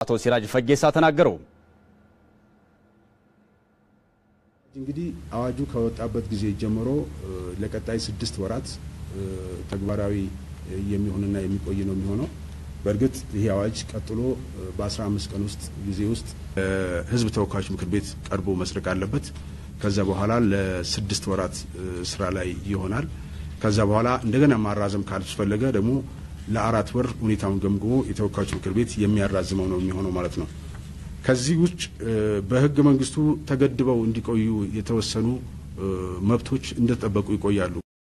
አቶ ሲራጅ ፈጌሳ ተናገሩ። እንግዲህ አዋጁ ከወጣበት ጊዜ ጀምሮ ለቀጣይ ስድስት ወራት ተግባራዊ የሚሆንና የሚቆይ ነው የሚሆነው። በእርግጥ ይህ አዋጅ ቀጥሎ በ15 ቀን ውስጥ ጊዜ ውስጥ ሕዝብ ተወካዮች ምክር ቤት ቀርቦ መጽደቅ አለበት። ከዛ በኋላ ለስድስት ወራት ስራ ላይ ይሆናል። ከዛ በኋላ እንደገና ማራዘም ካስፈለገ ደግሞ ለአራት ወር ሁኔታውን ገምግሞ የተወካዮች ምክር ቤት የሚያራዝመው ነው የሚሆነው ማለት ነው። ከዚህ ውጭ በህገ መንግስቱ ተገድበው እንዲቆዩ የተወሰኑ መብቶች እንደተጠበቁ ይቆያሉ።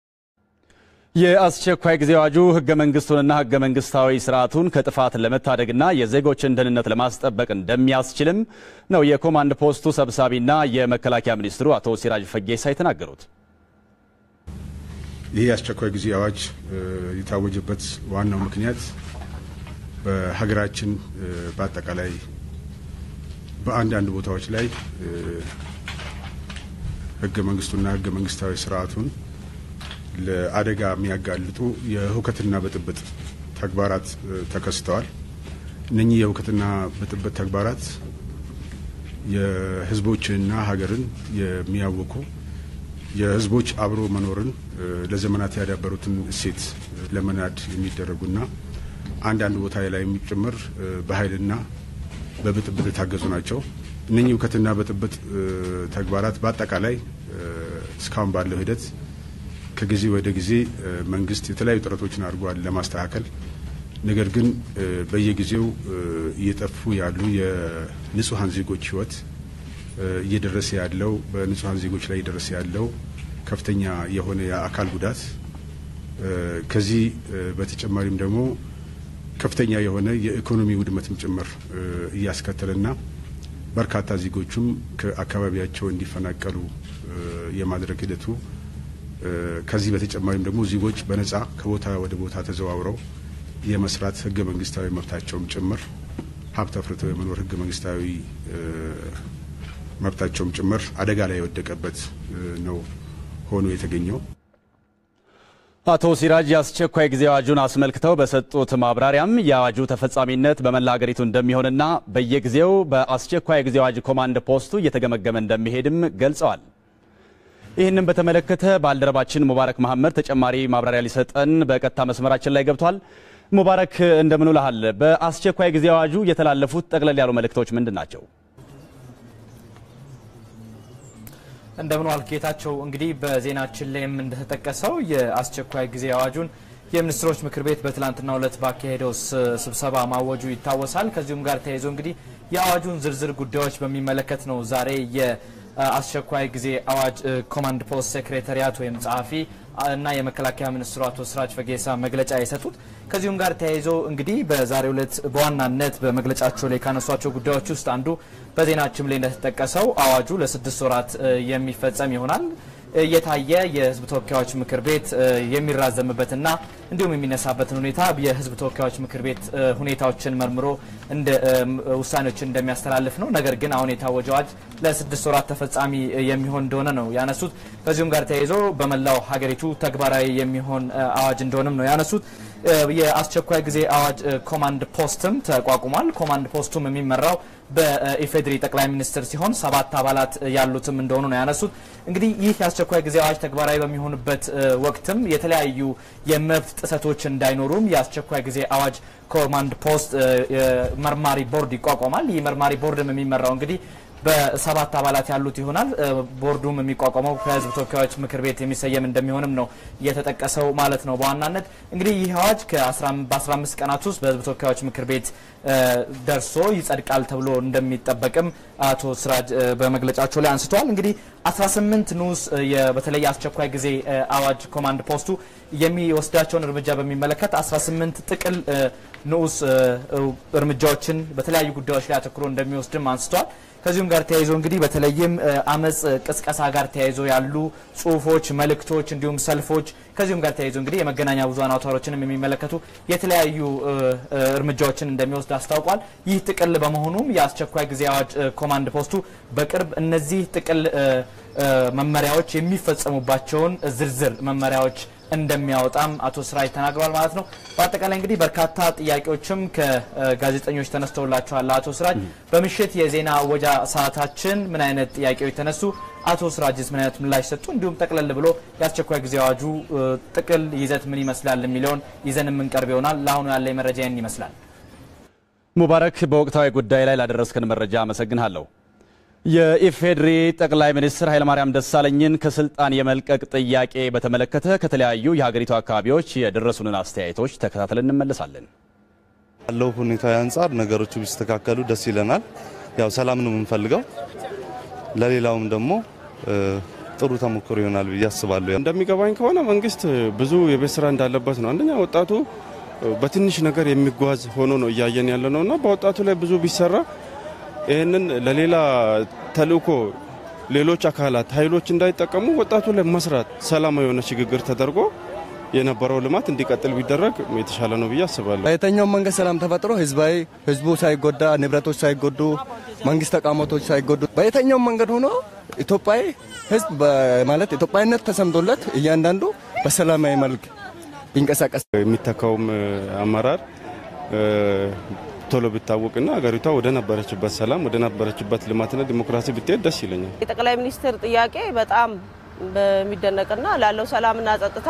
የአስቸኳይ ጊዜ አዋጁ ህገ መንግስቱንና ህገ መንግስታዊ ስርዓቱን ከጥፋት ለመታደግና የዜጎችን ደህንነት ለማስጠበቅ እንደሚያስችልም ነው የኮማንድ ፖስቱ ሰብሳቢና የመከላከያ ሚኒስትሩ አቶ ሲራጅ ፈጌሳ የተናገሩት። ይህ የአስቸኳይ ጊዜ አዋጅ የታወጀበት ዋናው ምክንያት በሀገራችን በአጠቃላይ በአንዳንድ ቦታዎች ላይ ህገ መንግስቱና ህገ መንግስታዊ ስርዓቱን ለአደጋ የሚያጋልጡ የሁከትና ብጥብጥ ተግባራት ተከስተዋል። እነኚህ የሁከትና ብጥብጥ ተግባራት የህዝቦችንና ሀገርን የሚያውኩ የህዝቦች አብሮ መኖርን ለዘመናት ያዳበሩትን እሴት ለመናድ የሚደረጉና አንዳንድ ቦታ ላይ የሚጨምር በኃይልና በብጥብጥ የታገዙ ናቸው። እነኚህ ሁከትና ብጥብጥ ተግባራት በአጠቃላይ እስካሁን ባለው ሂደት ከጊዜ ወደ ጊዜ መንግስት የተለያዩ ጥረቶችን አድርጓል ለማስተካከል። ነገር ግን በየጊዜው እየጠፉ ያሉ የንጹሐን ዜጎች ህይወት እየደረሰ ያለው በንጹሐን ዜጎች ላይ እየደረሰ ያለው ከፍተኛ የሆነ የአካል ጉዳት ከዚህ በተጨማሪም ደግሞ ከፍተኛ የሆነ የኢኮኖሚ ውድመትም ጭምር እያስከተለና በርካታ ዜጎቹም ከአካባቢያቸው እንዲፈናቀሉ የማድረግ ሂደቱ ከዚህ በተጨማሪም ደግሞ ዜጎች በነጻ ከቦታ ወደ ቦታ ተዘዋውረው የመስራት ህገ መንግስታዊ መብታቸውም ጭምር ሀብት አፍርተው የመኖር ህገ መንግስታዊ መብታቸውም ጭምር አደጋ ላይ የወደቀበት ነው ሆኖ የተገኘው። አቶ ሲራጅ የአስቸኳይ ጊዜ አዋጁን አስመልክተው በሰጡት ማብራሪያም የአዋጁ ተፈጻሚነት በመላ ሀገሪቱ እንደሚሆንና በየጊዜው በአስቸኳይ ጊዜ አዋጅ ኮማንድ ፖስቱ እየተገመገመ እንደሚሄድም ገልጸዋል። ይህንን በተመለከተ ባልደረባችን ሙባረክ መሐመድ ተጨማሪ ማብራሪያ ሊሰጠን በቀጥታ መስመራችን ላይ ገብቷል። ሙባረክ እንደምን ውለሃል? በአስቸኳይ ጊዜ አዋጁ የተላለፉት ጠቅለል ያሉ መልእክቶች ምንድን ናቸው? እንደምን ዋልክ ጌታቸው። እንግዲህ በዜናችን ላይም እንደተጠቀሰው የአስቸኳይ ጊዜ አዋጁን የሚኒስትሮች ምክር ቤት በትላንትናው ዕለት ባካሄደው ስብሰባ ማወጁ ይታወሳል። ከዚሁም ጋር ተያይዞ እንግዲህ የአዋጁን ዝርዝር ጉዳዮች በሚመለከት ነው ዛሬ የአስቸኳይ ጊዜ አዋጅ ኮማንድ ፖስት ሴክሬታሪያት ወይም ጸሐፊ እና የመከላከያ ሚኒስትሩ አቶ ሲራጅ ፈጌሳ መግለጫ የሰጡት። ከዚሁም ጋር ተያይዞ እንግዲህ በዛሬው ዕለት በዋናነት በመግለጫቸው ላይ ካነሷቸው ጉዳዮች ውስጥ አንዱ በዜናችን ላይ እንደተጠቀሰው አዋጁ ለስድስት ወራት የሚፈጸም ይሆናል። እየታየ የሕዝብ ተወካዮች ምክር ቤት የሚራዘምበትና እንዲሁም የሚነሳበትን ሁኔታ የሕዝብ ተወካዮች ምክር ቤት ሁኔታዎችን መርምሮ እንደ ውሳኔዎችን እንደሚያስተላልፍ ነው። ነገር ግን አሁን የታወጀው አዋጅ ለስድስት ወራት ተፈጻሚ የሚሆን እንደሆነ ነው ያነሱት። ከዚሁም ጋር ተያይዞ በመላው ሀገሪቱ ተግባራዊ የሚሆን አዋጅ እንደሆነም ነው ያነሱት። የአስቸኳይ ጊዜ አዋጅ ኮማንድ ፖስትም ተቋቁሟል። ኮማንድ ፖስቱም የሚመራው በኢፌዴሪ ጠቅላይ ሚኒስትር ሲሆን ሰባት አባላት ያሉትም እንደሆኑ ነው ያነሱት። እንግዲህ ይህ የአስቸኳይ ጊዜ አዋጅ ተግባራዊ በሚሆንበት ወቅትም የተለያዩ የመብት ጥሰቶች እንዳይኖሩም የአስቸኳይ ጊዜ አዋጅ ኮማንድ ፖስት መርማሪ ቦርድ ይቋቋማል። ይህ መርማሪ ቦርድም የሚመራው እንግዲህ በሰባት አባላት ያሉት ይሆናል። ቦርዱም የሚቋቋመው ከህዝብ ተወካዮች ምክር ቤት የሚሰየም እንደሚሆንም ነው የተጠቀሰው ማለት ነው። በዋናነት እንግዲህ ይህ አዋጅ በ15 ቀናት ውስጥ በህዝብ ተወካዮች ምክር ቤት ደርሶ ይጸድቃል ተብሎ እንደሚጠበቅም አቶ ሲራጅ በመግለጫቸው ላይ አንስተዋል። እንግዲህ 18 ንዑስ በተለይ አስቸኳይ ጊዜ አዋጅ ኮማንድ ፖስቱ የሚወስዳቸውን እርምጃ በሚመለከት 18 ጥቅል ንዑስ እርምጃዎችን በተለያዩ ጉዳዮች ላይ አተኩሮ እንደሚወስድም አንስተዋል። ከዚሁም ጋር ተያይዞ እንግዲህ በተለይም አመፅ ቅስቀሳ ጋር ተያይዞ ያሉ ጽሁፎች፣ መልእክቶች እንዲሁም ሰልፎች ከዚሁም ጋር ተያይዞ እንግዲህ የመገናኛ ብዙኃን አውታሮችንም የሚመለከቱ የተለያዩ እርምጃዎችን እንደሚወስድ አስታውቋል። ይህ ጥቅል በመሆኑም የአስቸኳይ ጊዜ አዋጅ ኮማንድ ፖስቱ በቅርብ እነዚህ ጥቅል መመሪያዎች የሚፈጸሙባቸውን ዝርዝር መመሪያዎች እንደሚያወጣም አቶ ስራጅ ተናግረዋል ማለት ነው። በአጠቃላይ እንግዲህ በርካታ ጥያቄዎችም ከጋዜጠኞች ተነስተውላቸዋል። አቶ ስራጅ በምሽት የዜና ወጃ ሰዓታችን ምን አይነት ጥያቄዎች ተነሱ? አቶ ስራጅስ ምን አይነት ምላሽ ሰጡ? እንዲሁም ጠቅለል ብሎ የአስቸኳይ ጊዜ አዋጁ ጥቅል ይዘት ምን ይመስላል የሚለውን ይዘን የምንቀርብ ይሆናል። ለአሁኑ ያለ መረጃ ይህን ይመስላል። ሙባረክ፣ በወቅታዊ ጉዳይ ላይ ላደረስከን መረጃ አመሰግንሃለሁ። የኢፌዴሪ ጠቅላይ ሚኒስትር ኃይለማርያም ደሳለኝን ከስልጣን የመልቀቅ ጥያቄ በተመለከተ ከተለያዩ የሀገሪቱ አካባቢዎች የደረሱንን አስተያየቶች ተከታትለን እንመለሳለን። ያለው ሁኔታ አንጻር ነገሮቹ ቢስተካከሉ ደስ ይለናል። ያው ሰላም ነው የምንፈልገው። ለሌላውም ደግሞ ጥሩ ተሞክሮ ይሆናል ብዬ አስባለሁ። እንደሚገባኝ ከሆነ መንግስት ብዙ የቤት ስራ እንዳለበት ነው። አንደኛ ወጣቱ በትንሽ ነገር የሚጓዝ ሆኖ ነው እያየን ያለ ነው እና በወጣቱ ላይ ብዙ ቢሰራ ይህንን ለሌላ ተልእኮ ሌሎች አካላት ኃይሎች እንዳይጠቀሙ ወጣቱ ላይ መስራት ሰላማዊ የሆነ ሽግግር ተደርጎ የነበረው ልማት እንዲቀጥል ቢደረግ የተሻለ ነው ብዬ አስባለሁ። በየትኛውም መንገድ ሰላም ተፈጥሮ ህዝባዊ ህዝቡ ሳይጎዳ ንብረቶች ሳይጎዱ መንግስት ተቋማቶች ሳይጎዱ በየትኛውም መንገድ ሆኖ ኢትዮጵያዊ ህዝብ ማለት ኢትዮጵያዊነት ተሰምቶለት እያንዳንዱ በሰላማዊ መልክ ቢንቀሳቀስ የሚተካውም አመራር ቶሎ ቢታወቅና ሀገሪቷ ወደ ነበረችበት ሰላም ወደ ነበረችበት ልማትና ዲሞክራሲ ብትሄድ ደስ ይለኛል። የጠቅላይ ሚኒስትር ጥያቄ በጣም በሚደነቅና ላለው ሰላምና ጸጥታ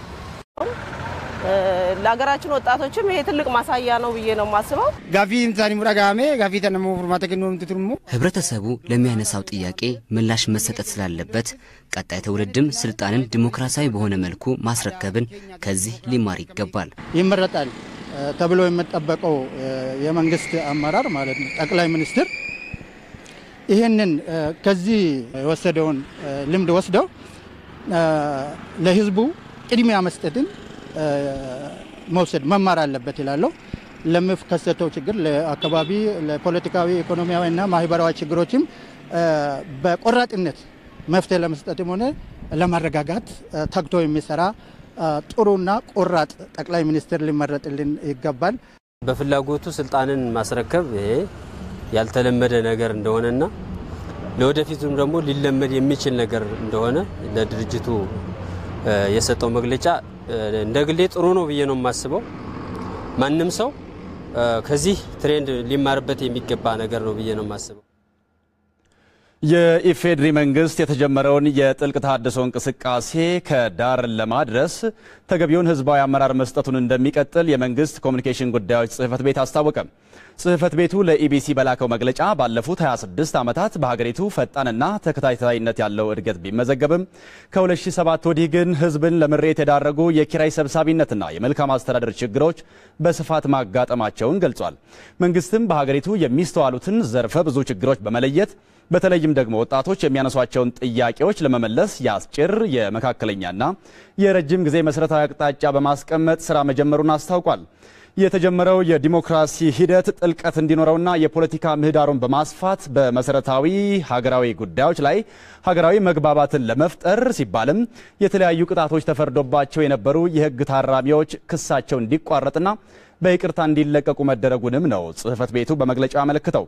ለሀገራችን ወጣቶችም ይሄ ትልቅ ማሳያ ነው ብዬ ነው የማስበው። ጋፊ ምሳኒ ሙራጋሜ ጋፊ ተነሞ ፉርማተ ከኖም ትትርሙ ህብረተሰቡ ለሚያነሳው ጥያቄ ምላሽ መሰጠት ስላለበት ቀጣይ ትውልድም ስልጣንን ዲሞክራሲያዊ በሆነ መልኩ ማስረከብን ከዚህ ሊማር ይገባል። ይመረጣል ተብሎ የሚጠበቀው የመንግስት አመራር ማለት ነው ጠቅላይ ሚኒስትር ይህንን ከዚህ የወሰደውን ልምድ ወስደው ለህዝቡ ቅድሚያ መስጠትን መውሰድ መማር አለበት ይላለሁ። ለሚከሰተው ችግር ለአካባቢ፣ ለፖለቲካዊ፣ ኢኮኖሚያዊና ማህበራዊ ችግሮችም በቆራጥነት መፍትሄ ለመስጠትም ሆነ ለማረጋጋት ተግቶ የሚሰራ ጥሩና ቆራጥ ጠቅላይ ሚኒስትር ሊመረጥልን ይገባል። በፍላጎቱ ስልጣንን ማስረከብ ይሄ ያልተለመደ ነገር እንደሆነና ለወደፊቱም ደግሞ ሊለመድ የሚችል ነገር እንደሆነ ለድርጅቱ የሰጠው መግለጫ እንደ ግሌ ጥሩ ነው ብዬ ነው የማስበው። ማንም ሰው ከዚህ ትሬንድ ሊማርበት የሚገባ ነገር ነው ብዬ ነው የማስበው። የኢፌዴሪ መንግስት የተጀመረውን የጥልቅ ተሃድሶ እንቅስቃሴ ከዳር ለማድረስ ተገቢውን ህዝባዊ አመራር መስጠቱን እንደሚቀጥል የመንግስት ኮሚኒኬሽን ጉዳዮች ጽህፈት ቤት አስታወቀ። ጽህፈት ቤቱ ለኢቢሲ በላከው መግለጫ ባለፉት 26 ዓመታት በሀገሪቱ ፈጣንና ተከታታይነት ያለው እድገት ቢመዘገብም ከ2007 ወዲህ ግን ህዝብን ለምሬት የዳረጉ የኪራይ ሰብሳቢነትና የመልካም አስተዳደር ችግሮች በስፋት ማጋጠማቸውን ገልጿል። መንግስትም በሀገሪቱ የሚስተዋሉትን ዘርፈ ብዙ ችግሮች በመለየት በተለይም ደግሞ ወጣቶች የሚያነሷቸውን ጥያቄዎች ለመመለስ የአጭር የመካከለኛና የረጅም ጊዜ መሰረታዊ አቅጣጫ በማስቀመጥ ስራ መጀመሩን አስታውቋል። የተጀመረው የዲሞክራሲ ሂደት ጥልቀት እንዲኖረውና የፖለቲካ ምህዳሩን በማስፋት በመሰረታዊ ሀገራዊ ጉዳዮች ላይ ሀገራዊ መግባባትን ለመፍጠር ሲባልም የተለያዩ ቅጣቶች ተፈርዶባቸው የነበሩ የህግ ታራሚዎች ክሳቸው እንዲቋረጥና በይቅርታ እንዲለቀቁ መደረጉንም ነው ጽህፈት ቤቱ በመግለጫው ያመለክተው።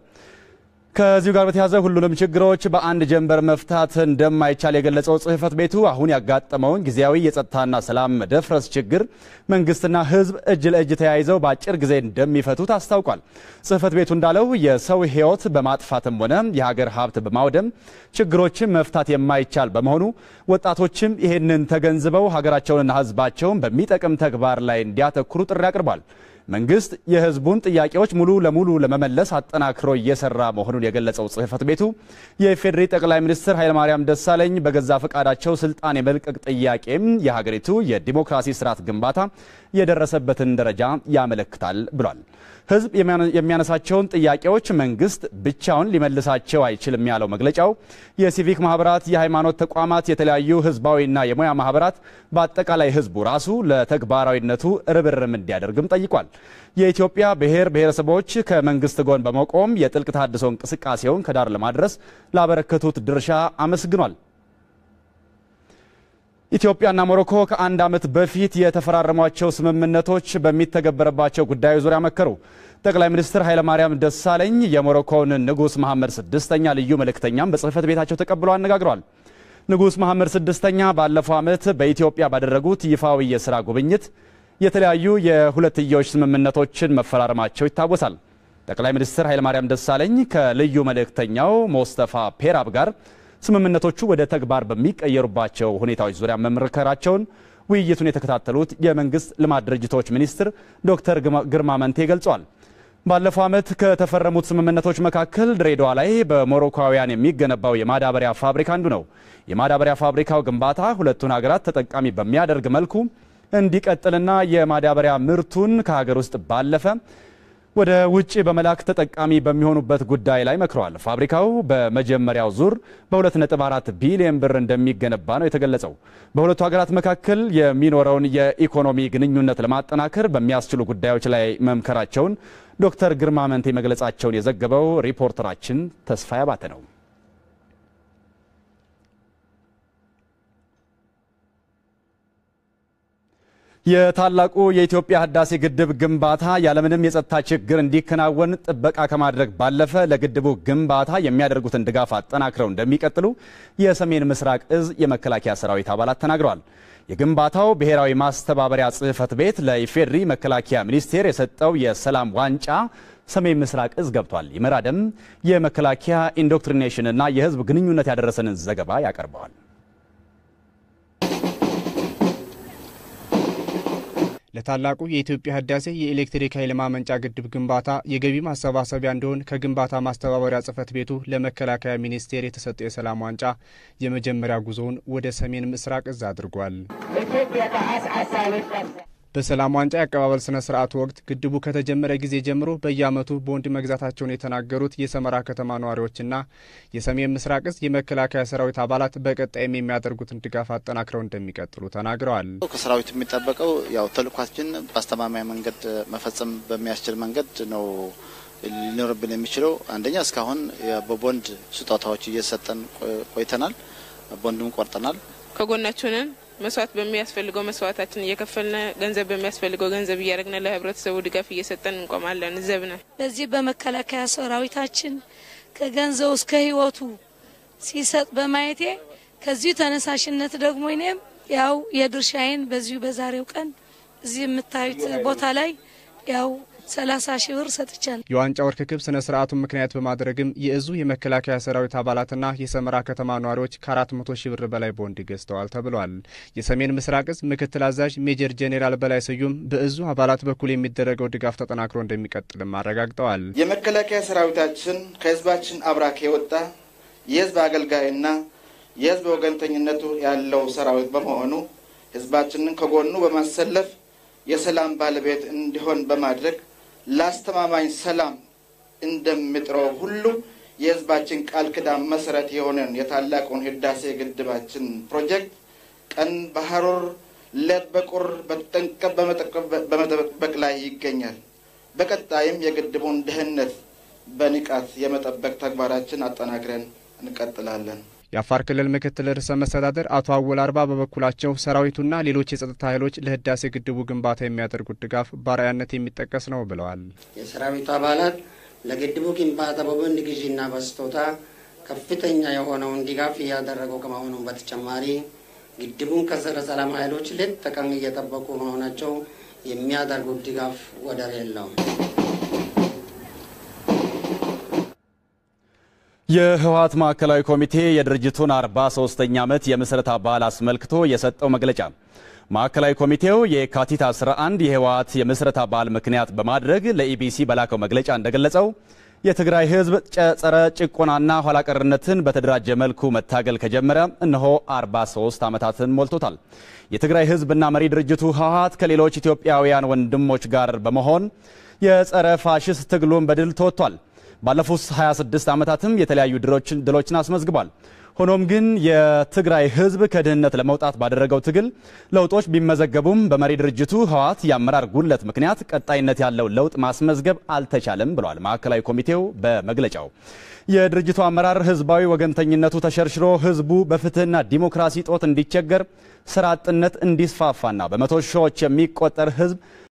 ከዚሁ ጋር በተያያዘ ሁሉንም ችግሮች በአንድ ጀንበር መፍታት እንደማይቻል የገለጸው ጽህፈት ቤቱ አሁን ያጋጠመውን ጊዜያዊ የጸጥታና ሰላም መደፍረስ ችግር መንግስትና ህዝብ እጅ ለእጅ ተያይዘው በአጭር ጊዜ እንደሚፈቱት አስታውቋል። ጽህፈት ቤቱ እንዳለው የሰው ህይወት በማጥፋትም ሆነ የሀገር ሀብት በማውደም ችግሮችን መፍታት የማይቻል በመሆኑ ወጣቶችም ይህንን ተገንዝበው ሀገራቸውንና ህዝባቸውን በሚጠቅም ተግባር ላይ እንዲያተኩሩ ጥሪ አቅርቧል። መንግስት የህዝቡን ጥያቄዎች ሙሉ ለሙሉ ለመመለስ አጠናክሮ እየሰራ መሆኑን የገለጸው ጽህፈት ቤቱ የኢፌዴሪ ጠቅላይ ሚኒስትር ኃይለማርያም ደሳለኝ በገዛ ፈቃዳቸው ስልጣን የመልቀቅ ጥያቄም የሀገሪቱ የዲሞክራሲ ስርዓት ግንባታ የደረሰበትን ደረጃ ያመለክታል ብሏል። ህዝብ የሚያነሳቸውን ጥያቄዎች መንግስት ብቻውን ሊመልሳቸው አይችልም ያለው መግለጫው የሲቪክ ማህበራት፣ የሃይማኖት ተቋማት፣ የተለያዩ ህዝባዊና የሙያ ማህበራት በአጠቃላይ ህዝቡ ራሱ ለተግባራዊነቱ ርብርም እንዲያደርግም ጠይቋል። የኢትዮጵያ ብሔር ብሔረሰቦች ከመንግስት ጎን በመቆም የጥልቅ ተሃድሶ እንቅስቃሴውን ከዳር ለማድረስ ላበረከቱት ድርሻ አመስግኗል። ኢትዮጵያና ሞሮኮ ከአንድ ዓመት በፊት የተፈራረሟቸው ስምምነቶች በሚተገበረባቸው ጉዳዮች ዙሪያ መከሩ። ጠቅላይ ሚኒስትር ኃይለማርያም ደሳለኝ የሞሮኮውን ንጉሥ መሐመድ ስድስተኛ ልዩ መልእክተኛም በጽህፈት ቤታቸው ተቀብለው አነጋግረዋል። ንጉሥ መሐመድ ስድስተኛ ባለፈው ዓመት በኢትዮጵያ ባደረጉት ይፋዊ የሥራ ጉብኝት የተለያዩ የሁለትዮሽ ስምምነቶችን መፈራረማቸው ይታወሳል። ጠቅላይ ሚኒስትር ኃይለማርያም ደሳለኝ ከልዩ መልእክተኛው ሞስተፋ ፔራብ ጋር ስምምነቶቹ ወደ ተግባር በሚቀየሩባቸው ሁኔታዎች ዙሪያ መምከራቸውን ውይይቱን የተከታተሉት የመንግስት ልማት ድርጅቶች ሚኒስትር ዶክተር ግርማ መንቴ ገልጿል። ባለፈው ዓመት ከተፈረሙት ስምምነቶች መካከል ድሬዳዋ ላይ በሞሮኮውያን የሚገነባው የማዳበሪያ ፋብሪካ አንዱ ነው። የማዳበሪያ ፋብሪካው ግንባታ ሁለቱን ሀገራት ተጠቃሚ በሚያደርግ መልኩ እንዲቀጥልና የማዳበሪያ ምርቱን ከሀገር ውስጥ ባለፈ ወደ ውጭ በመላክ ተጠቃሚ በሚሆኑበት ጉዳይ ላይ መክረዋል። ፋብሪካው በመጀመሪያው ዙር በ2.4 ቢሊዮን ብር እንደሚገነባ ነው የተገለጸው። በሁለቱ ሀገራት መካከል የሚኖረውን የኢኮኖሚ ግንኙነት ለማጠናከር በሚያስችሉ ጉዳዮች ላይ መምከራቸውን ዶክተር ግርማ መንቴ መግለጻቸውን የዘገበው ሪፖርተራችን ተስፋዬ አባተ ነው። የታላቁ የኢትዮጵያ ህዳሴ ግድብ ግንባታ ያለምንም የጸጥታ ችግር እንዲከናወን ጥበቃ ከማድረግ ባለፈ ለግድቡ ግንባታ የሚያደርጉትን ድጋፍ አጠናክረው እንደሚቀጥሉ የሰሜን ምስራቅ እዝ የመከላከያ ሰራዊት አባላት ተናግረዋል። የግንባታው ብሔራዊ ማስተባበሪያ ጽሕፈት ቤት ለኢፌድሪ መከላከያ ሚኒስቴር የሰጠው የሰላም ዋንጫ ሰሜን ምስራቅ እዝ ገብቷል። ይመራደም የመከላከያ ኢንዶክትሪኔሽንና የህዝብ ግንኙነት ያደረሰንን ዘገባ ያቀርበዋል። ለታላቁ የኢትዮጵያ ህዳሴ የኤሌክትሪክ ኃይል ማመንጫ ግድብ ግንባታ የገቢ ማሰባሰቢያ እንዲሆን ከግንባታ ማስተባበሪያ ጽሕፈት ቤቱ ለመከላከያ ሚኒስቴር የተሰጠው የሰላም ዋንጫ የመጀመሪያ ጉዞውን ወደ ሰሜን ምስራቅ እዝ አድርጓል። በሰላም ዋንጫ የአቀባበል ስነ ስርዓቱ ወቅት ግድቡ ከተጀመረ ጊዜ ጀምሮ በየዓመቱ ቦንድ መግዛታቸውን የተናገሩት የሰመራ ከተማ ነዋሪዎችና የሰሜን ምስራቅ እዝ የመከላከያ ሰራዊት አባላት በቀጣይም የሚያደርጉትን ድጋፍ አጠናክረው እንደሚቀጥሉ ተናግረዋል። ከሰራዊቱ የሚጠበቀው ያው ተልኳችን በአስተማማኝ መንገድ መፈጸም በሚያስችል መንገድ ነው ሊኖርብን የሚችለው። አንደኛ እስካሁን በቦንድ ስጦታዎች እየሰጠን ቆይተናል። ቦንድም ቆርጠናል። ከጎናችሁ ነን። መስዋዕት በሚያስፈልገው መስዋዕታችን እየከፈልነ ገንዘብ በሚያስፈልገው ገንዘብ እያደረግነ ለህብረተሰቡ ድጋፍ እየሰጠን እንቆማለን። ዘብነ በዚህ በመከላከያ ሰራዊታችን ከገንዘቡ እስከ ህይወቱ ሲሰጥ በማየቴ ከዚሁ ተነሳሽነት ደግሞ እኔም ያው የድርሻዬን በዚሁ በዛሬው ቀን እዚህ የምታዩት ቦታ ላይ ያው ሰላሳ ሺህ ብር ሰጥቻለሁ። የዋንጫ ርክክብ ስነ ስርዓቱን ምክንያት በማድረግም የእዙ የመከላከያ ሰራዊት አባላትና የሰመራ ከተማ ነዋሪዎች ከአራት መቶ ሺህ ብር በላይ ቦንድ ገዝተዋል ተብሏል። የሰሜን ምስራቅ እዝ ምክትል አዛዥ ሜጀር ጄኔራል በላይ ስዩም በእዙ አባላት በኩል የሚደረገው ድጋፍ ተጠናክሮ እንደሚቀጥልም አረጋግጠዋል። የመከላከያ ሰራዊታችን ከህዝባችን አብራክ የወጣ የህዝብ አገልጋይና የህዝብ ወገንተኝነቱ ያለው ሰራዊት በመሆኑ ህዝባችንን ከጎኑ በማሰለፍ የሰላም ባለቤት እንዲሆን በማድረግ ለአስተማማኝ ሰላም እንደሚጥረው ሁሉ የህዝባችን ቃል ኪዳን መሰረት የሆነን የታላቁን ህዳሴ ግድባችን ፕሮጀክት ቀን በሐሩር ሌት በቁር በጠንቀቅ በመጠበቅ ላይ ይገኛል። በቀጣይም የግድቡን ደህንነት በንቃት የመጠበቅ ተግባራችን አጠናክረን እንቀጥላለን። የአፋር ክልል ምክትል ርዕሰ መስተዳደር አቶ አወል አርባ በበኩላቸው ሰራዊቱና ሌሎች የጸጥታ ኃይሎች ለህዳሴ ግድቡ ግንባታ የሚያደርጉት ድጋፍ በአርአያነት የሚጠቀስ ነው ብለዋል። የሰራዊቱ አባላት ለግድቡ ግንባታ በቦንድ ግዢና በስጦታ ከፍተኛ የሆነውን ድጋፍ እያደረጉ ከመሆኑም በተጨማሪ ግድቡን ከጸረ ሰላም ኃይሎች ሌት ተቀን እየጠበቁ መሆናቸው የሚያደርጉት ድጋፍ ወደር የለውም። የህወሓት ማዕከላዊ ኮሚቴ የድርጅቱን 43ኛ ዓመት የምስረታ በዓል አስመልክቶ የሰጠው መግለጫ ማዕከላዊ ኮሚቴው የካቲት 11 የህወሓት የምስረታ በዓል ምክንያት በማድረግ ለኢቢሲ በላከው መግለጫ እንደገለጸው የትግራይ ህዝብ ጸረ ጭቆናና ኋላቀርነትን በተደራጀ መልኩ መታገል ከጀመረ እነሆ 43 ዓመታትን ሞልቶታል። የትግራይ ህዝብና መሪ ድርጅቱ ህወሓት ከሌሎች ኢትዮጵያውያን ወንድሞች ጋር በመሆን የጸረ ፋሽስት ትግሉን በድል ተወጥቷል። ባለፉት 26 ዓመታትም የተለያዩ ድሎችን አስመዝግቧል። ሆኖም ግን የትግራይ ህዝብ ከድህነት ለመውጣት ባደረገው ትግል ለውጦች ቢመዘገቡም በመሪ ድርጅቱ ህወሓት የአመራር ጉድለት ምክንያት ቀጣይነት ያለው ለውጥ ማስመዝገብ አልተቻለም ብሏል ማዕከላዊ ኮሚቴው በመግለጫው። የድርጅቱ አመራር ህዝባዊ ወገንተኝነቱ ተሸርሽሮ ህዝቡ በፍትህና ዲሞክራሲ ጦት እንዲቸገር፣ ስራ አጥነት እንዲስፋፋና በመቶ ሺዎች የሚቆጠር ህዝብ